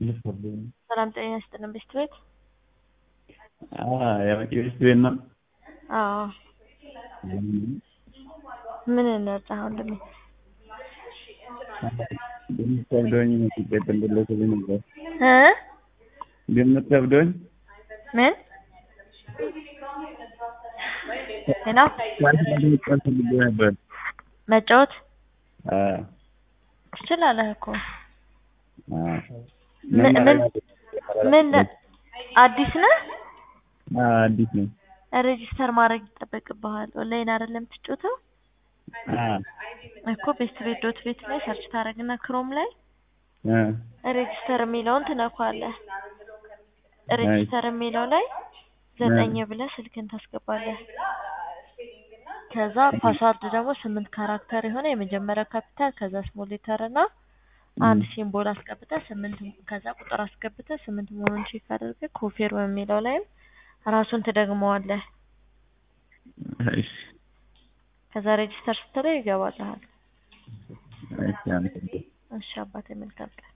ሰላም ጤና ይስጥልን ቤስት ቤት የመቂ ቤስት ቤት ነው። አዎ ምን እንርዳ ወንድሜ? ግምት ከብዶኝ ሲቀጥል ብለሽልኝ ነበር። እ ግምት ከብዶኝ ምን ሄሎ መጫወት ፈልጌ ነበር። መጫወት አዎ ትችላለህ እኮ አዎ ምን ምን ምን አዲስ ነህ? አዎ አዲስ ነኝ። ሬጂስተር ማድረግ ይጠበቅብሃል። ኦንላይን አይደለም የምትጫወተው አዎ እኮ ቤስት ቤት ዶት ቤት ላይ ሰርች ታደርግና ክሮም ላይ እ ሬጂስተር የሚለውን ትነኳለህ። ሬጂስተር የሚለው ላይ ዘጠኝ ብለህ ስልክን ታስገባለህ። ከዛ ፓስዋርድ ደግሞ ስምንት ካራክተር የሆነ የመጀመሪያ ካፒታል ከዛ ስሞል ሌተር እና አንድ ሲምቦል አስገብተህ ስምንት ከዛ ቁጥር አስገብተህ ስምንት መሆኑን ቼክ አድርገህ ኮንፊርም የሚለው ላይም ራሱን ትደግመዋለህ። እሺ ከዛ ሬጂስተር ስትለው ይገባልሃል። እሺ አመሰግናለሁ። እሺ አባቴ መልካም ቀን።